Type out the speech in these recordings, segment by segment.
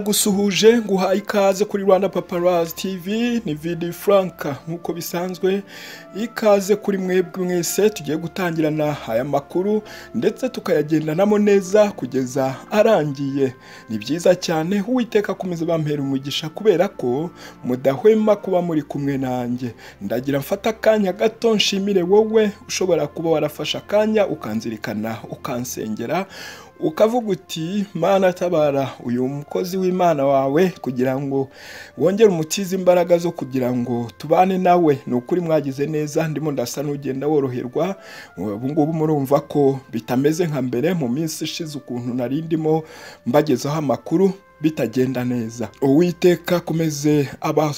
Ndagusuhuje nguhaye ikaze kuri Rwanda Paparazzi TV ni Vidi Franka nk'uko bisanzwe ikaze kuri mwebwe mwese tugiye gutangirana aya makuru ndetse tukayagendanamo neza kugeza arangiye ni byiza cyane uwiteka akomeza bampera umugisha kubera ko mudahwema kuba muri kumwe nanjye ndagira mfata akanya gato nshimire wowe ushobora kuba warafashe akanya ukanzirikana ukansengera ukavuga uti mana tabara uyu mukozi w'imana wawe kugira ngo wongere umutize imbaraga zo kugira ngo tubane nawe ni ukuri mwagize neza ndimo ndasa n'ugenda woroherwa ubu ngubu murumva ko bitameze nka mbere mu minsi ishize ukuntu nari ndimo mbagezaho amakuru bitagenda neza uwiteka akomeze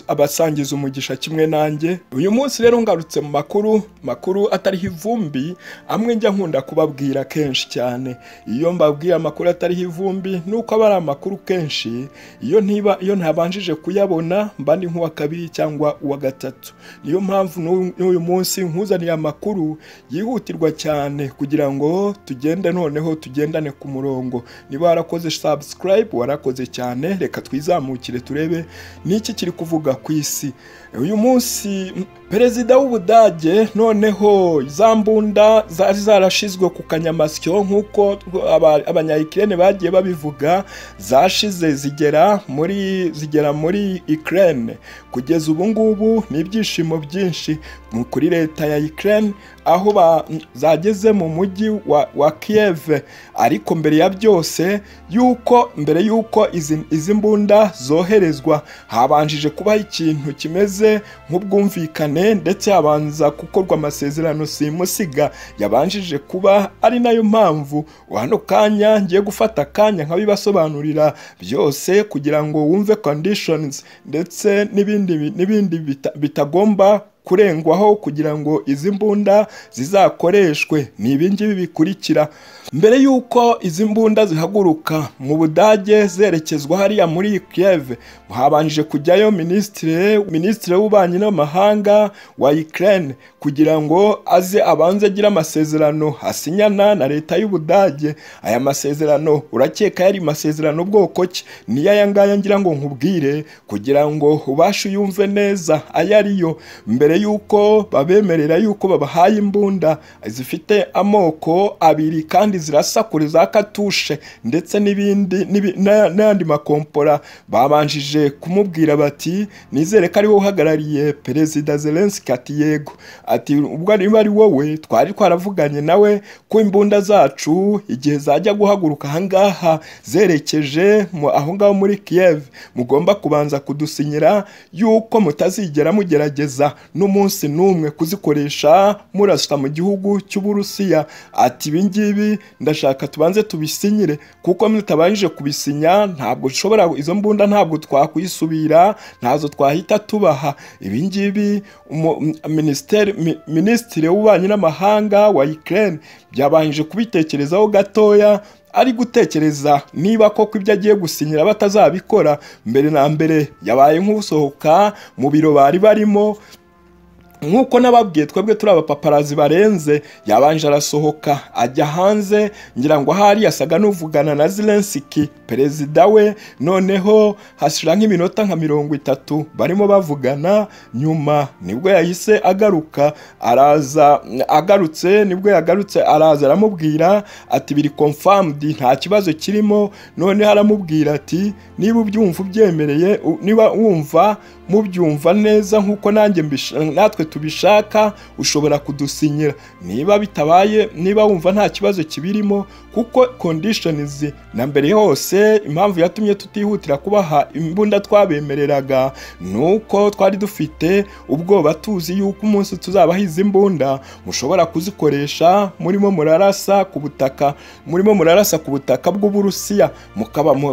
abasangiza umugisha kimwe nanjye uyu munsi rero ngarutse mu makuru makuru atariho ivumbi amwe njya nkunda kubabwira kenshi cyane iyo mbabwiye amakuru atariho ivumbi ni uko aba ari amakuru kenshi iyo ntiba iyo ntabanjije kuyabona mba ndi nk'uwa kabiri cyangwa uwa gatatu niyo mpamvu n'uyu munsi nkuzaniye amakuru yihutirwa cyane kugira ngo tugende noneho tugendane ku murongo niba warakoze subscribe warakoze cyane reka twizamukire turebe n'iki kiri kuvuga ku isi uyu munsi perezida w'ubudage noneho za mbunda zari zarashizwe ku kanyamasyo nk'uko abanyayikirene bagiye babivuga zashize zigera muri zigera muri ikirene kugeza ubu ngubu ni ibyishimo byinshi kuri leta ya ikirene aho zageze mu mujyi wa kiyeve ariko mbere ya byose yuko mbere yuko izi mbunda zoherezwa habanjije kubaho ikintu kimeze nk'ubwumvikane ndetse habanza gukorwa amasezerano simusiga yabanjije kuba ari nayo mpamvu hano kanya ngiye gufata akanya nkabibasobanurira byose kugira ngo wumve conditions ndetse n'ibindi bitagomba kurengwaho kugira ngo izi mbunda zizakoreshwe ni ibingibi bikurikira mbere y'uko izi mbunda zihaguruka mu budage zerekezwa hariya muri ikireve habanje kujyayo minisitiri minisitiri w'ububanyi n'amahanga wa ikirene kugira ngo aze abanze agire amasezerano asinyana na leta y'ubudage aya masezerano urakeka yari masezerano bwoko ki niyo aya ngaya ngira ngo nkubwire kugira ngo ubashe uyumve neza ayo ariyo mbere yuko babemerera yuko babahaye imbunda zifite amoko abiri kandi zirasa kure za katushe ndetse n'ibindi n'ayandi makompora babanjije kumubwira bati nizere ko ariwe uhagarariye perezida zelenski ati yego ati ubwo niba ari wowe twari twaravuganye nawe ko imbunda zacu igihe zajya guhaguruka ahangaha zerekeje aho ngaho muri kiyev mugomba kubanza kudusinyira yuko mutazigera mugerageza n'umunsi n'umwe kuzikoresha murasita mu gihugu cy'uburusiya ati ibi ngibi ndashaka tubanze tubisinyire kuko mutabanje kubisinya ntabwo dushobora izo mbunda ntabwo twakwisubira ntazo twahita tubaha ibi ngibi minisitiri w'ububanyi n'amahanga wa ikirere byabanje kubitekerezaho gatoya ari gutekereza niba koko ibyo agiye gusinyira batazabikora mbere na mbere yabaye nk'usohoka mu biro bari barimo nk'uko n'ababwiye twebwe turi abapaparazi barenze yabanje arasohoka ajya hanze ngira ngo ahari yasaga n'uvugana na Zelensky perezida we noneho hashira nk'iminota nka mirongo itatu barimo bavugana nyuma nibwo yahise agaruka araza agarutse nibwo yagarutse araza aramubwira ati biri confirmed nta kibazo kirimo noneho aramubwira ati niba ubyumva ubyemereye niba wumva mubyumva neza nk'uko nanjye natwe tubishaka ushobora kudusinyira niba bitabaye niba wumva nta kibazo kibirimo kuko conditions na mbere hose impamvu yatumye tutihutira kubaha imbunda twabemereraga ni uko twari dufite ubwoba tuzi yuko umunsi tuzabaha izi mbunda mushobora kuzikoresha murimo murarasa ku butaka murimo murarasa ku butaka bw'uburusiya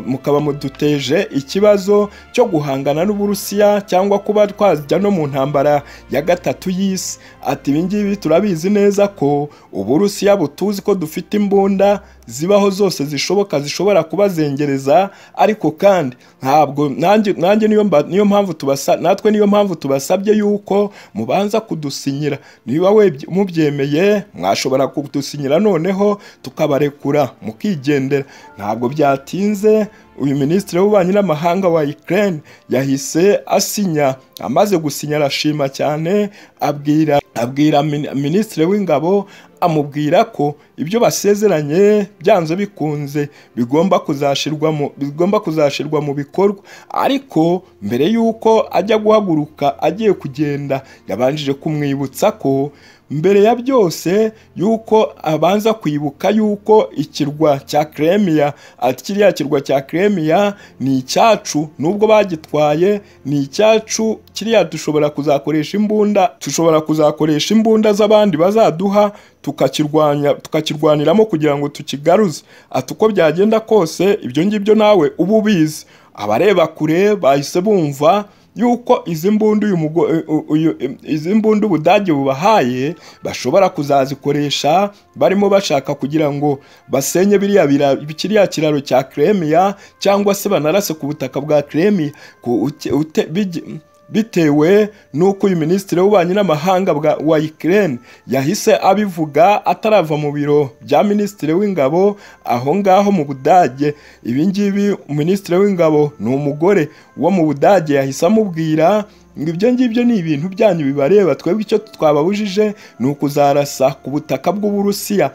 mukaba muduteje ikibazo cyo guhangana n'uburusiya cyangwa kuba twajya no mu ntambara ya gatatu y'isi ati ibingibi turabizi neza ko uburusiya butuzi ko dufite imbunda zibaho zose zishoboka zishobora kubazengereza ariko kandi ntabwo nanjye nanjye niyo mba- niyo mpamvu tubasa natwe niyo mpamvu tubasabye yuko mubanza kudusinyira niba webye- mubyemeye mwashobora kudusinyira noneho tukabarekura mukigendera ntabwo byatinze uyu minisitiri w'ububanyi n'amahanga wa Ukraine yahise asinya amaze gusinya arashima cyane abwira abwira min- minisitiri w'ingabo amubwira ko ibyo basezeranye byanze bikunze bigomba kuzashirwa mu bigomba kuzashirwa mu bikorwa ariko mbere y'uko ajya guhaguruka agiye kugenda yabanjije kumwibutsa ko mbere ya byose yuko abanza kwibuka yuko ikirwa cya Crimea ati kiriya kirwa cya Crimea ni icyacu nubwo bagitwaye ni icyacu kiriya dushobora kuzakoresha imbunda dushobora kuzakoresha imbunda z'abandi bazaduha tukakirwanya tukakirwaniramo kugira ngo tukigaruze ati uko byagenda kose ibyo ngibyo nawe uba ubizi abareba kure bahise bumva yuko izi mbunda uyu mugo u- uyu izi mbunda ubudage bubahaye bashobora kuzazikoresha barimo bashaka kugira ngo basenye biriya bira- kiriya kiraro cya Crimea cyangwa se banarase ku butaka bwa Crimea ku- uke- ute- bigi- bitewe n'uko uyu minisitiri w'ububanyi n'amahanga bwa- wa Ukraine yahise abivuga atarava mu biro bya minisitiri w'ingabo aho ngaho mu Budage ibi ngibi minisitiri w'ingabo ni umugore wo mu Budage yahise amubwira ngo ibyo ngibyo ni ibintu byanyu bibareba twebwe icyo twababujije ni ukuzarasa ku butaka bw'uburusiya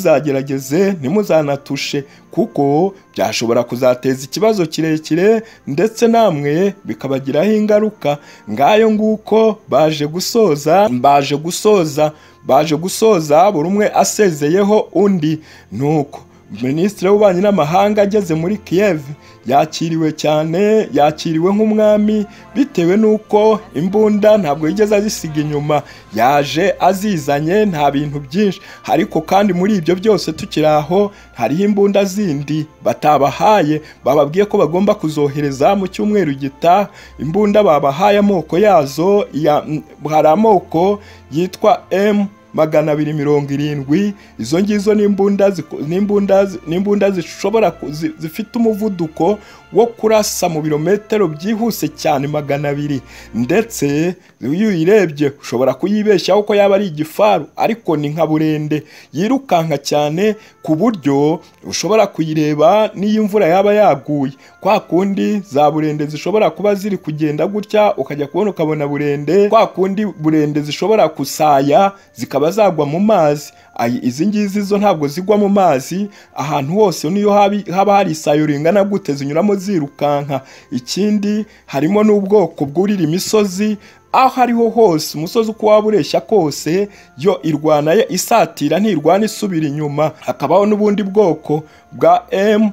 ntimuzagerageze ntimuzanatushe kuko byashobora kuzateza ikibazo kirekire ndetse namwe bikabagiraho ingaruka ngayo nguko baje gusoza baje gusoza baje gusoza buri umwe asezeyeho undi nuko minisitiri w'ububanyi n'amahanga ageze muri Kiev yakiriwe cyane yakiriwe nk'umwami bitewe n'uko imbunda ntabwo yigeze azisiga inyuma yaje azizanye nta bintu byinshi ariko kandi muri ibyo byose tukiri aho hariho imbunda zindi batabahaye bababwiye ko bagomba kuzohereza mu cyumweru gitaha imbunda babahaye amoko yazo ya- hari amoko yitwa M magana abiri mirongo irindwi izo ngizo ni imbunda ziko- ni imbunda zi- ni imbunda zishobora ku- zi- zifite umuvuduko wo kurasa mu birometero byihuse cyane magana abiri ndetse iyo uyirebye ushobora kuyibeshyaho ko yaba ari igifaru ariko ni nka burende yirukanka cyane ku buryo ushobora kuyireba n'iyo imvura yaba yaguye kwa kundi za burende zishobora kuba ziri kugenda gutya ukajya kubona ukabona burende kwa kundi burende zishobora kusaya zikaba zagwa mu mazi Ayi, izi ngizi zo ntabwo zigwa mu mazi ahantu hose niyo habi- haba hari isayo ringana gute zinyuramo zirukanka ikindi harimo n'ubwoko bwurira imisozi aho ariho hose umusozi uko waba ureshya kose yo irwana ye isatira ntirwana isubira inyuma hakabaho n'ubundi bwoko bwa M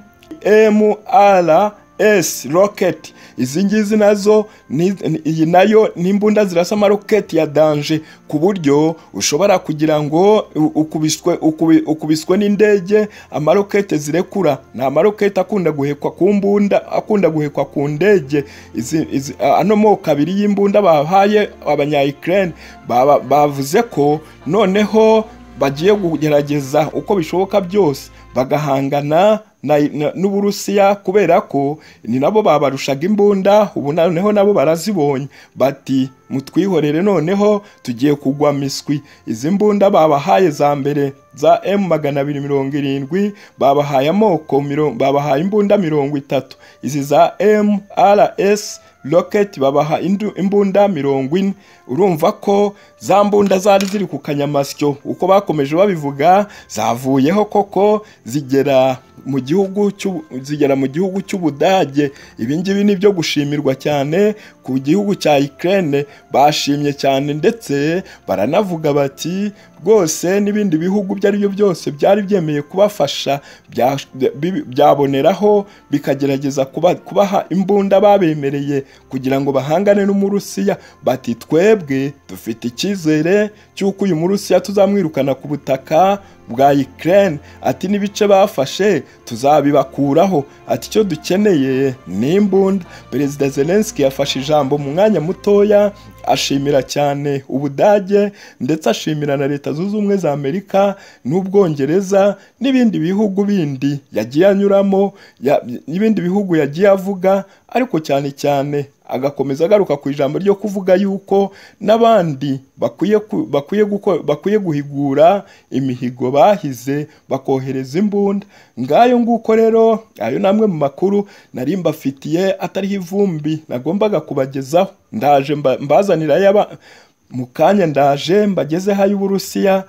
MR S rocket izi ngizi nazo ni- ni- iyi nayo ni imbunda zirasa amaroketi ya danje ku buryo ushobora kugira ngo u- ukubiswe ukubi- ukubiswe n'indege amaroketi zirekura ni amaroketi akunda guhekwa ku mbunda akunda guhekwa ku ndege izi izi a- ano moko abiri y'imbunda bahaye abanya Ukraine baba- bavuze ko noneho bagiye kugerageza uko bishoboka byose bagahangana na- na- n'uburusiya kubera ko ni nabo babarushaga imbunda ubu noneho nabo barazibonye bati mutwihorere noneho tugiye kugwa miswi izi mbunda babahaye za mbere za M magana abiri mirongo irindwi babahaye amoko mirongo babahaye imbunda mirongo itatu izi za MRS Rocket babaha indu- imbunda mirongo ine urumva ko za mbunda zari ziri ku kanyamasyo uko bakomeje babivuga zavuyeho koko zigera mu gihugu cy'u- zigera mu gihugu cy'ubudage ibi ngibi ni byo gushimirwa cyane ku gihugu cya Ukraine bashimye cyane ndetse baranavuga bati rwose n'ibindi bihugu ibyo ari byo byose byari byemeye kubafasha bya- bi- byaboneraho bikagerageza kuba- kubaha imbunda babemereye kugira ngo bahangane n'umurusiya bati twebwe dufite icyizere cy'uko uyu murusiya tuzamwirukana ku butaka bwa Ukraine ati n'ibice bafashe tuzabibakuraho ati icyo dukeneye ni imbunda perezida zelenski yafashe ijambo mu mwanya mutoya ashimira cyane ubudage ndetse ashimira na leta zunze ubumwe za amerika n'ubwongereza n'ibindi bihugu bindi yagiye anyuramo ya- n'ibindi bihugu yagiye avuga ariko cyane cyane agakomeza agaruka ku ijambo ryo kuvuga yuko n'abandi bakwiye ku- bakwiye guko- bakwiye guhigura imihigo bahize bakohereza imbunda ngayo nguko rero ayo namwe mu makuru nari mbafitiye atariho ivumbi nagombaga kubagezaho ndaje mba- mbazanira ayaba- mu kanya ndaje mbagezeho ay'uburusiya